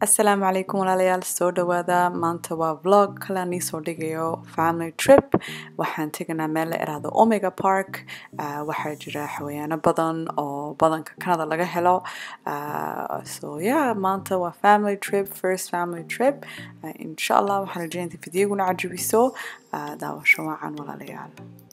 asalaamu calaykum walaalayaal soo dhawaada maanta waa vlog kale aan iisoo dhigayo family trip waxaan teganaa meel la iraahdo omega park uh, waxaa jira xawayaano badan oo badanka canada laga helo uh, so yeah maanta waa family trip first family trip uh, insha allah waxaan rajeynaya inta fidyaguna cajabiso uh, daawasho wacan walaalayaal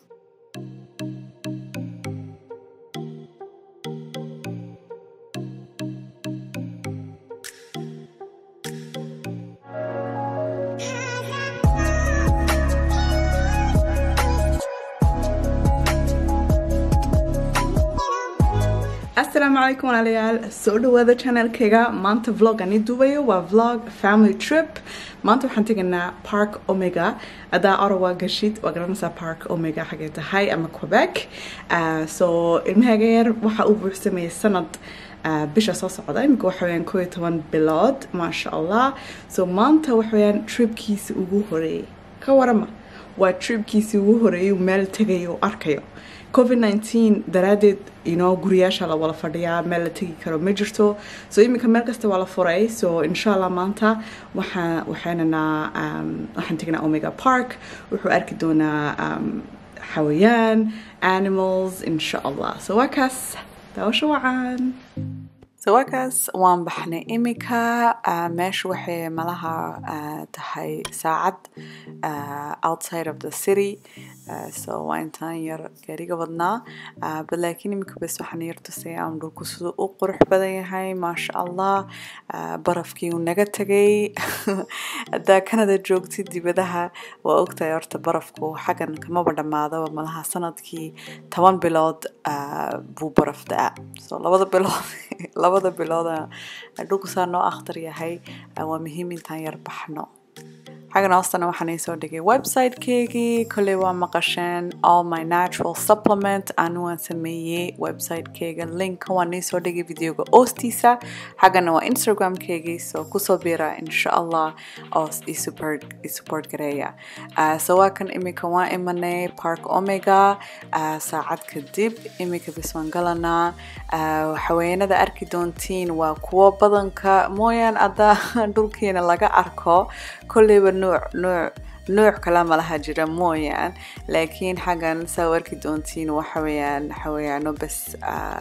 asalaamu calaykum walaalayaal soo dhawaada channelkayga maanta vlog aan ii duubayo waa vlog family trip maanta waxaan tegaynaa park omega adaa orawa gashid waa garanaysaa park omega xagee tahay ama quebec uh, so ilmahaaga yar waxa uu buuxsamayay sanad uh, bisha soo socda iminka waxa weyaan koo iyo toban bilood maasha allah so maanta waxa weyaan tripkiisi ugu horeeyay ka warama waa tripkiisii ugu horeeyay meel tegayo arkayo covid 19 daraadeed ino guriyaasha la wala fadhiyaa meel la tegi karo ma jirto so iminka meel kasta waa la furay so insha allah maanta waxaa waxaynanaa um, waxaan tegnaa omega park wuxuu arki doonaa um, xawayaan animals insha allah so waa kaas daawasho wacan so waa kaas waan baxnay imika uh, meesha waxay malaha uh, tahay saacad uh, outside of the city uh, so waa intaan yar gaariga wadnaa uh, but laakiin imika bes waxaan yar tusay aan dhulku siduu u qurux badan yahay maasha allah uh, barafkii uu naga tegay haddaa canada joogtid dibadaha waa ogtahay horta barafku xaggan kamaba dhammaadaba malaha sanadkii toban bilood uh, buu baraf da-a so labada bilood labada bilooda dhulku saa noo akhtar yahay waa muhiim intaan yar baxno xaggan hoostana waxaan iisoo dhigay website-keygii kolley waa maqasheen all my natural supplement anu waan sameeyey website-keyga linka waan iisoo dhigay videoga oostiisa xaggana waa instagram-keygii so kusoo bira insha allah oo isupport gareeya uh, so waa kan imika waan imanay park omega uh, saacad kadib imika bis waan galanaa uh, xaweenada arki doontiin waa kuwo badanka mooyaan ada dhulkiina laga arko kolleyba nuuc nuuc nuuc kala malaha jira mooyaan laakiin xaggan saa u arki doontiin waxa weeyaan xawayaano bas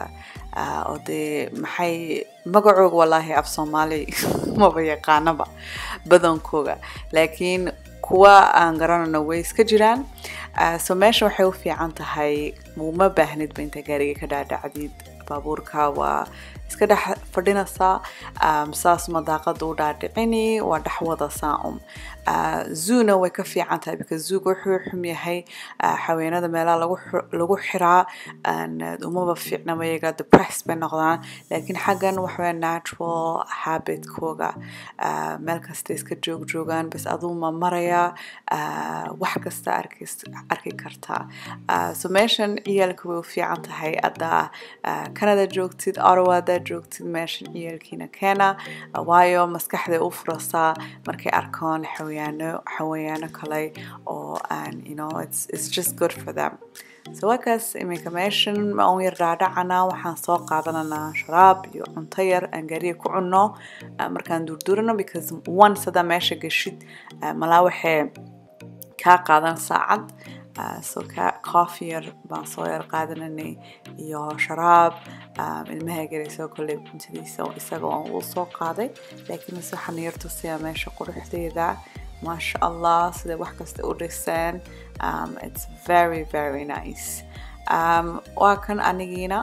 oo dee maxay magacooga wallaahi af soomaali maba yaqaanaba badankooga laakiin kuwa aan garanano way iska jiraan so meesha waxay u fiican tahay uma baahnidba inta gaariga ka dhaadhacdid baabuurka waa iska dhex fadhinaysaa um, saas madaaqada u dhaadhicini waa dhex wadasaa um uh, zoona way ka fiican tahay because zooga wuxuu xum yahay uh, xaweenada meelaha lagu lagu xiraa umaba fiicnaba iyaga depress bay noqdaan laakiin xaggan waxawaya natural habitkooga uh, meel kasta iska joog joogaan bas aduu ma maraya uh, wax kasta arki arki kartaa uh, so meeshan ciyaalka way u fiican tahay adaa uh, canada joogtid ottawa adaa joogtid meeshan ciyaalkiina keena waayo maskaxday u furasaa markay arkaan xawayaano xawayaano kale oo aan you know it's, it's just good for them so waakaas iminka meeshan ma un yar dhaadhacana waxaan soo qaadananaa sharaab iyo cunto yar aan gaariga ku cunno markaan duurdurano because once hadaa meesha gashid malaa waxay kaa qaadan saacad Uh, so coffee yar baan soo yar qaadananay iyo sharaab um, ilmaha garayso kolley cuntadiisa isaga oo uu soo qaaday laakiin mise waxaan yar tusayaa meesha quruxdeeda maasha allah siday wax kasta u dhiseen um, it's very very nice um, waa kan anigiina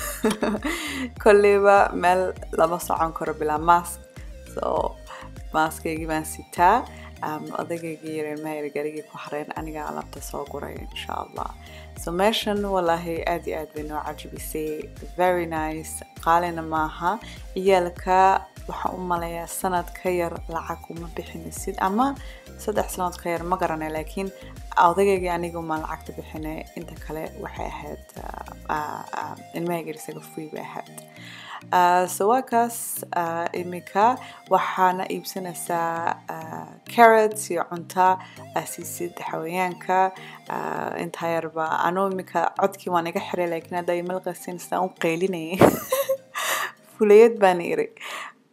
kolleyba meel lama socon karo bilaa mask so maaskaygii baan sitaa um, odaygayga yar ilmaha yar garigii ku hareen aniga alaabta soo guray insha allah so meeshan wallaahi aad iyo aad bay noo cajabisay very nice qaalina maaha ciyaalka waxaan u malayaa sanad ka yar lacag uma bixinaysid ama saddex sanood ka yar ma garanay laakiin odaygayga aniga uma lacagta bixinay inta kale waxay ahayd ilmahayga isaga free bay ahayd Uh, so waa kaas uh, imika waxaana iibsanaysaa uh, carrots iyo cunta asiisid xawayaanka intaa yarba anuu imika codkii waan iga xiray laakiin hadda imalqasin sidaan u qaylinayay fulayad baan iri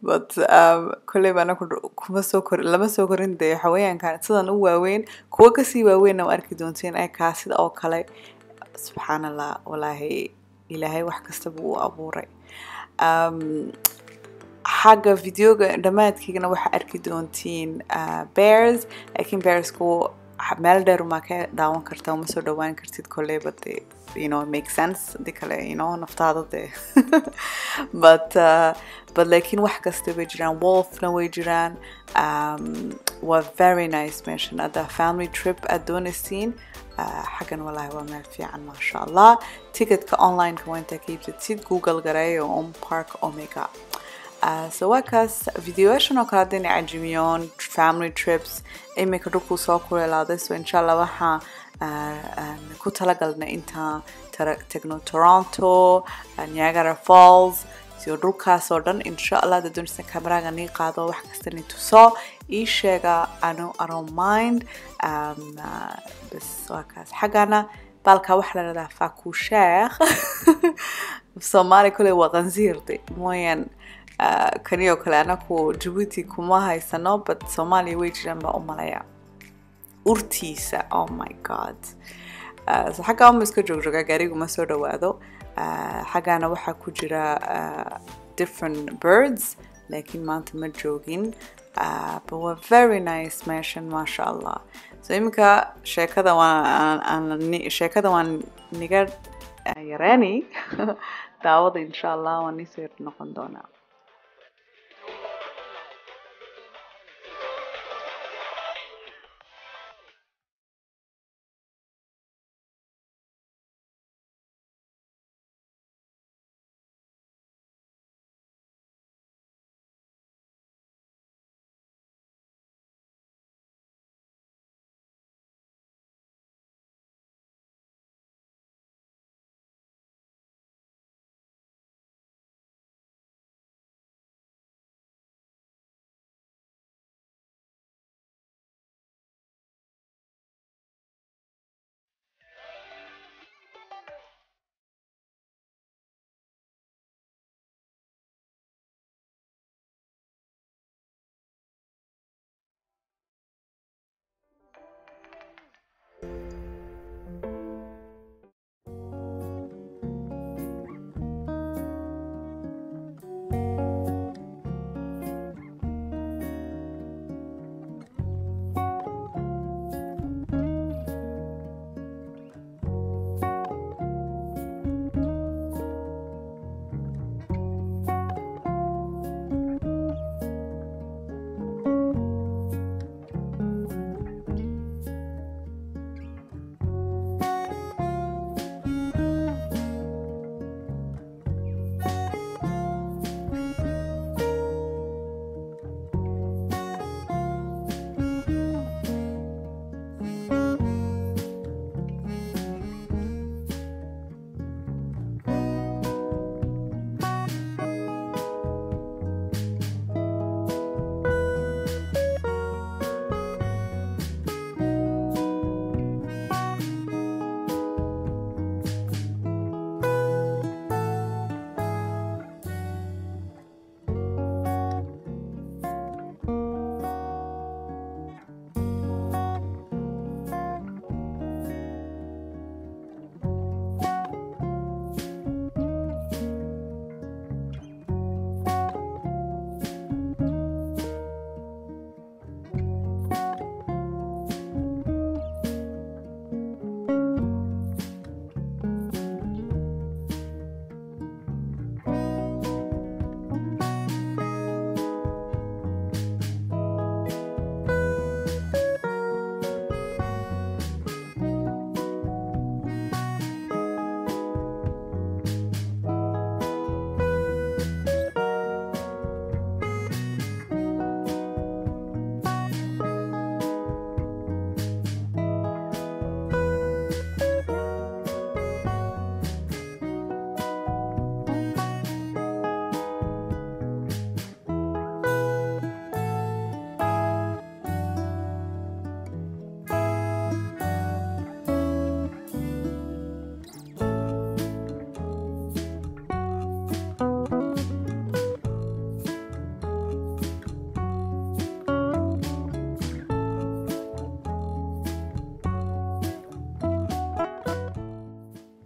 but um, kolley baa anaku kuma soo kor lama soo korin dee xawayaankan sidan u waaweyn kuwa kasii waaweynna waa arki doonteen ee kaa sida oo kale subxaan allah walaahi ilaahay wax kastaba uu abuuray um, xagga videoga dhammaadkeygana waxaa arki doontiin uh, bears laakiin bearsku meel dheer umaa ka daawan kartaa uma soo dhawaan kartid kolleyba dee you know make sense hadii kale you know naftaada dee but uh, but laakiin wax kasta way jiraan wolfna way jiraan um, waa very nice meeshan hadda family trip aad doonaysiin uh, xaggan walahi waa meel fiican maasha allah ticketka onlineka waa intaa ka iibsatid google gareeyo on park omega Uh, so waa kaas videoyaashan oo kale haddayna cajimiyoon family trips imika dhulkuu soo kuleelaaday so insha allah waxaa uh, ku talagalna intaan tagno toronto uh, niagara falls siyo dhulkaas oo dhan insha allah hadda doonaysa kameraga nii qaado wax kasta ni tuso ii sheega anu around mind um, uh, bas waa kaas xaggana baalka waxaa la dhahdaa fakusheekh soomaali kule waa qansiirde mooyaan kani oo kale anaku jabuuti kuma haysano but soomaaliya way jiraan baa u malaya urtiisa oh my god uh, so xaggaa uma iska joogjogaa gaarigu ma soo dhawaado uh, xaggaana waxaa ku jira uh, different birds laakiin maanta ma joogin uh, but waa very nice meeshan maasha allah so iminka sheekada waan sheekada waan niga yareeni daawada insha allah waan niisoo yar noqon doonaa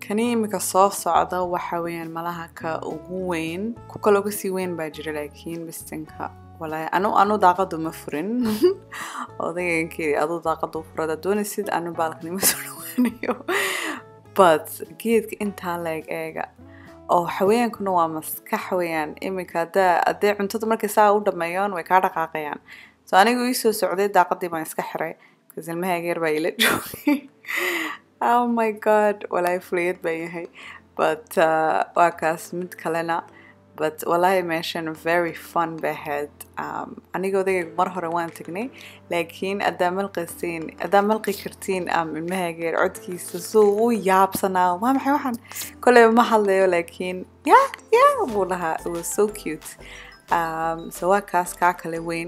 kani imika soo socda waxa weeyaan malaha ka ugu weyn ku kaloo kasii weyn baa jira laakiin bistinka walaahi anu anu daaqadu ma furin odaygankii adu daaqadu furada doonaysid anu baalkanima soo dhawaanayo but geedka intaa leeg eega oo xawayaankuna waa maskax weeyaan iminka haddaa haddee cuntada markay saa u dhameeyaan way kaa dhaqaaqayaan so anigu ii soo socday daaqadii baan iska xiray bcause ilmahayga yar baa ila joogay oh my god walaahi fuliyad baan yahay but uh, waa kaas mid kalena but walaahi meeshan very fun bay ahayd um, aniga odayga mar hore waan tagnay laakiin haddaa malqaysiin haddaa malqi kartiin um, ilmahayga yar codkiisa suu u yaabsanaa waa maxay waxaan koleyba ma hadlayo laakiin ya ya buu lahaa it was so cute um, so waa kaas kaa kale weyn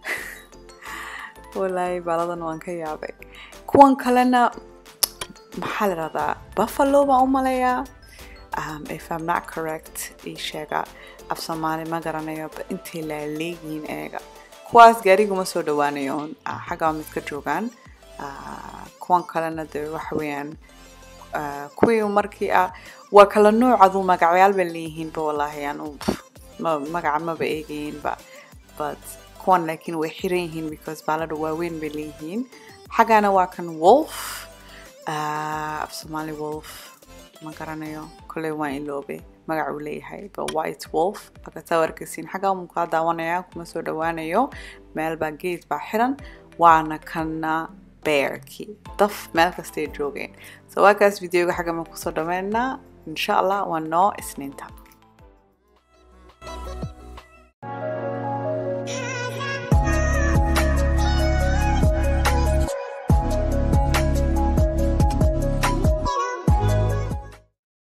walaahi baaladan waan ka yaabay kuwan kalena maxaa la dhahdaa buffalo baan u maleeyaa um, if I'm not correct ii sheega af soomaali ma garanayo ba intay laaleeyihiin eega kuwaas gaariguma soo dhawaanayo uh, xaggaa mid ka joogaan uh, kuwan kalena de waxa weeyaan uh, kuwii markii ah waa kala nooc aduu magacyaal bay leeyihiinba wallaahi anu ma, magaca maba eegayiinba but kuwan laakiin way xiran yihiin because baalada waaweyn bay leeyihiin xaggaana waa kan wolf uh, af soomaali wolf ma garanayo kolley waan iloobay magac uu leeyahay ba white wolf akataa arkaysiin xaggaa mu kaa daawanaya kuma soo dhawaanayo meel baa geed baa xiran waana kana bearkii daf meel kastay joogeen so waa kaas videoga xagga ma kusoo dhameynaa insha allah waa noo isniinta